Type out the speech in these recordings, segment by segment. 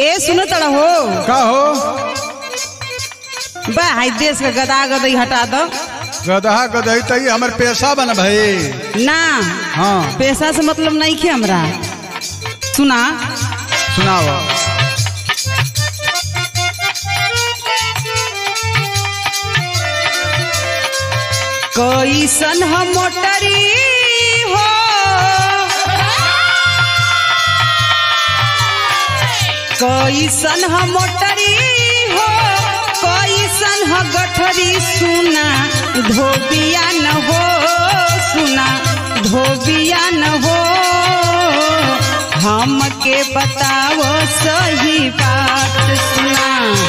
ए सुनो तड़ा हो का हो बा हाई देश का गदा गदई हटा दो गदहा गदही तई हमर पेशा बन भाई ना हाँ पैसा से मतलब नहीं खे हमरा सुना सुनाओ कैसन हम मोटरी हो कैसन हम मोटरी हो कैसन ह गठरी सुना धोबिया न हो सुना धोबिया न हो हमके बताओ सही बात सुना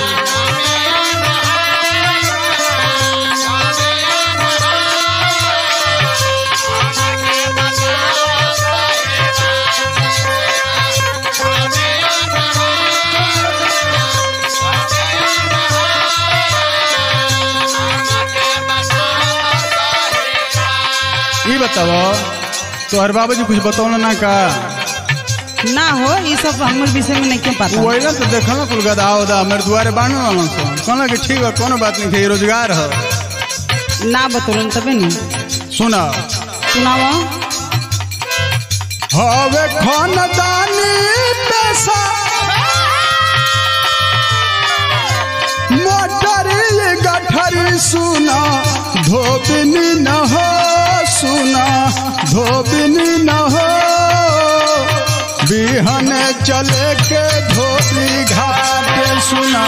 ई बताओ तोहर बाबूजी कुछ बतौल ना का ना हो ये सब हमर विषय में नहीं क्यों पता वही ना तो देखल ना कुल गदहा उदा मेरे दुआरे बानो ना सो कहला कि ठीक है कोनो बात नहीं है रोजगार है ना बतौलन तबे नहीं सुना सुनाओ हवे खानदानी पैसा मोटरी गठरी सुना धोबिनी न हो सुना धोबिनी न हो बिहन चले के धोबी घाट सुना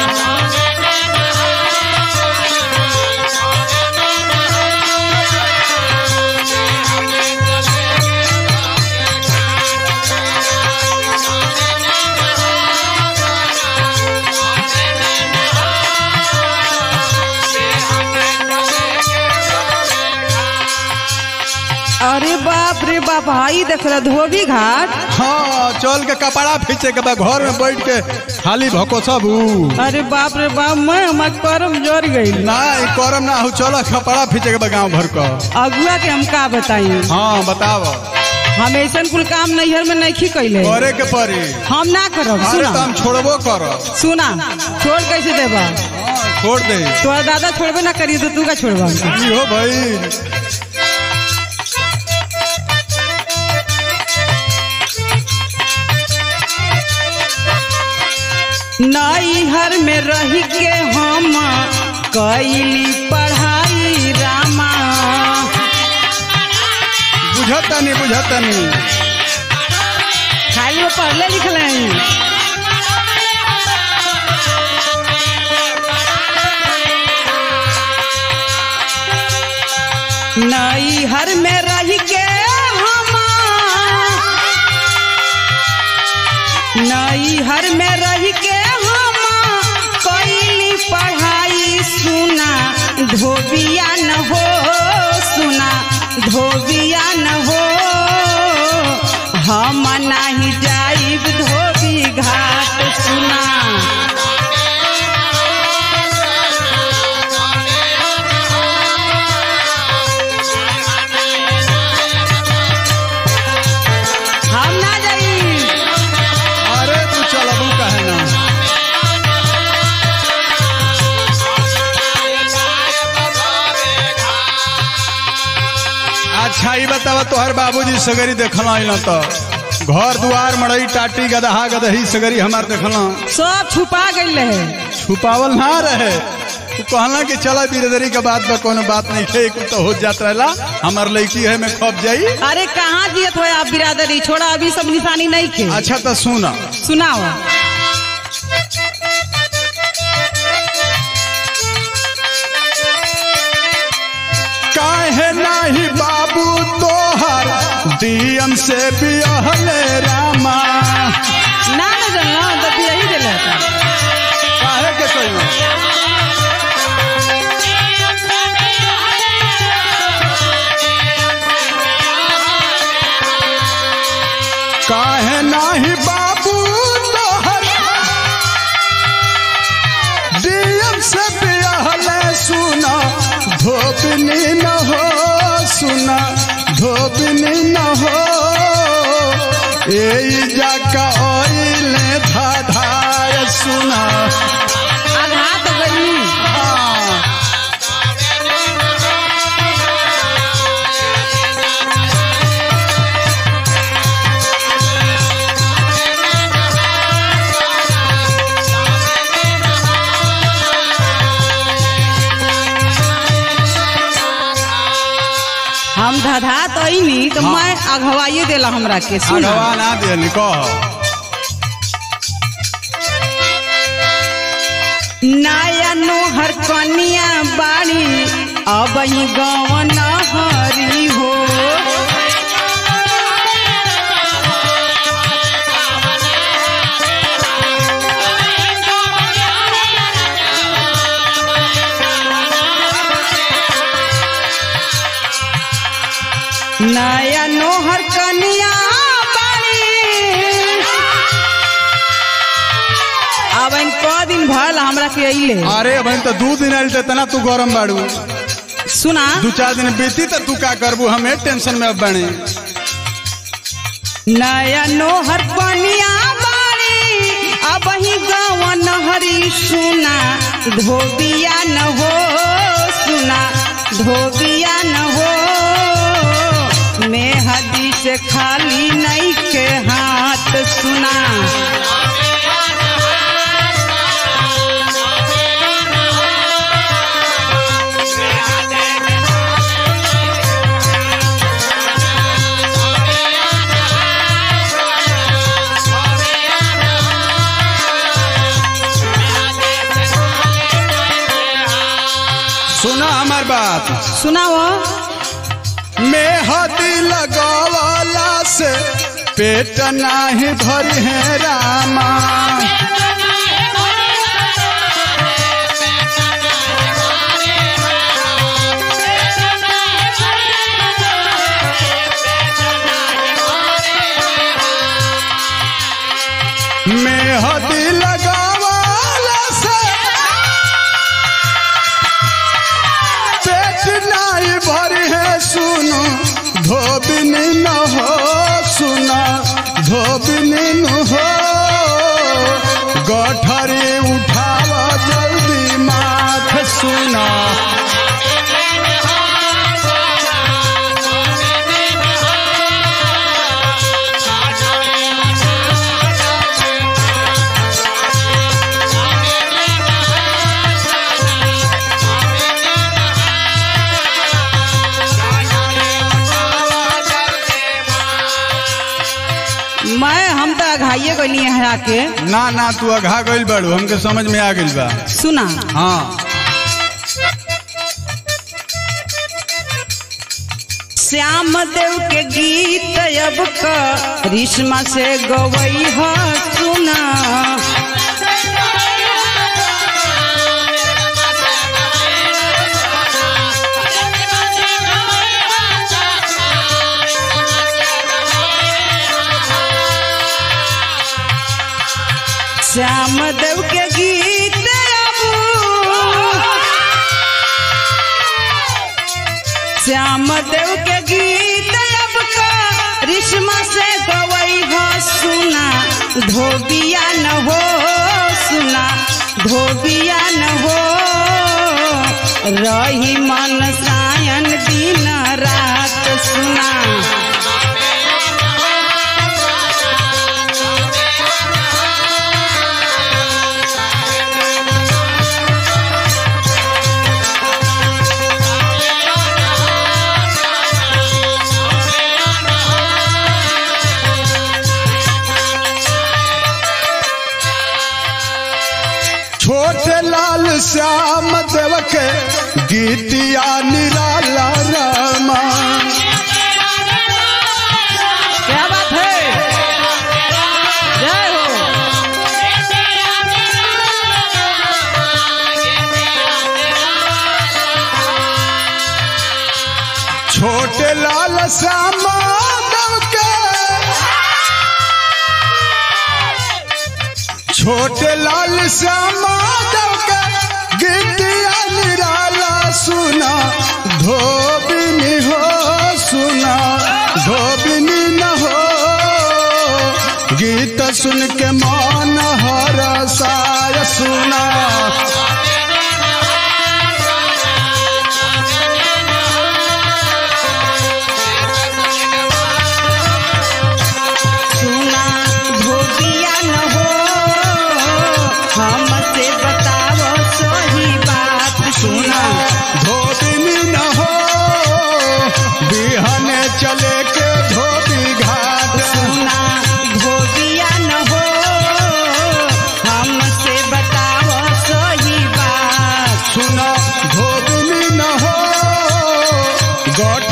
अरे बाप रे बाप हाई देख रहा धोबी घाट हाँ चल के कपड़ा फीचे के बाद घर में बैठ के खाली भको सब अरे बाप रे बाप मैं हमार करम जर गई ना ई करम ना हो चल कपड़ा फीचे के बाद गाँव भर का अगुआ के हम का बताई हाँ बताव हम ऐसा कुल काम नैहर में नहीं कैले करे के पड़ी हम ना करब अरे तो सुना हम छोड़बो कर सुना छोड़ कैसे देबा छोड़ दे तोरा दादा छोड़बे ना करिए तो तू का छोड़बा ई हो भाई नैहर में रह के हम कैली पढ़ाई रामा बुझतनी बुझतनी खाली वो पढ़ले लिखले हैं नैहर में रह के हम नैहर में रह के हम कैली पढ़ाई सुना धोबिया न हो सुना धोबिया न हो हम नहीं जाइब धोबी घाट सुना हम ना जाइब अरे तू चलबू कहे ना अच्छा ई बतावा तोहर बाबूजी सगरी देखल न तो घर दुआर मड़ई टाटी गदहा गदही सगरी हमार देखल सब छुपा गई है छुपावल ना रहे तू कहला कि चला बिरदरी के बात बा कोनो बात नहीं थे कुल तो हो जात रहला हमार लड़की है में खप जाई अरे कहाँ दियत हो आप बिरादरी छोड़ा अभी सब निशानी नहीं खे अच्छा तो सुना सुनाओ काहे नाही बाबू तोहर दियम से बिहले रामा ना ना जानना तो यही दिल काहे के कहियो काहे नाही बाबू तोहर दियम से बिहले सुना धोबनी न हो सुना धोबनी न हो ए जाका ओइले धाधाय सुना आघात गई हाँ। हम धधा तो नहीं तो हाँ। मैं अघवाइए देला हमरा के सुन अगवा ना दियली कह नया नोहर कनिया बाड़ी अब ही गवन हरी हो नया नोहर कनिया बाड़ी अब इन क दिन भल हमरा के अइले अरे बहन तो दू दिन आयल तना तू गरम बाड़ू सुना दू चार दिन बीती तो तू का करबू हमें टेंशन में अब बने नया नोहर पनिया बारी अब ही गवन हरी सुना धोबिया न हो सुना धोबिया न हो मेहदी से खाली नहीं के हाथ सुना सुना हमार बात सुनाओ मेहदी लगवाला से पेट नाही भरी है रामा मेहदी लगवाला से पेट नाही भरी है सुनो धोबिनी न हो सुना धोबिनी न हो गठरी उठाव जल्दी माथ सुना मैं हम तो अघाइए गई हरा के ना ना तू अघा गइल बाड़ू हमके समझ में आ गइल बा सुना हाँ श्याम देव के गीत अब क रिश्मा से गवई ह सुना श्याम देव के गीत अब श्याम देव के गीत अब का रिश्मा से गवई हो सुना धोबिया न हो सुना धोबिया न हो रही मन सायन दिन रात सुना छोटे लाल श्याम देव के गीतिया निराला रामा क्या बात है जय हो छोटे लाल श्याम देव के छोटे लाल श्याम देव के गीतिया निराला सुना धोबिनी हो सुना धोबिनी न हो गीत सुन के मन हरसाय सुना सुना धोबिया न हो हमसे बताओ सही बात सुना धोबिनी न हो बिहने चले के धोबी घाट सुना धोबिया न हो हमसे बताओ सही बात सुना धोबिनी न हो गौठ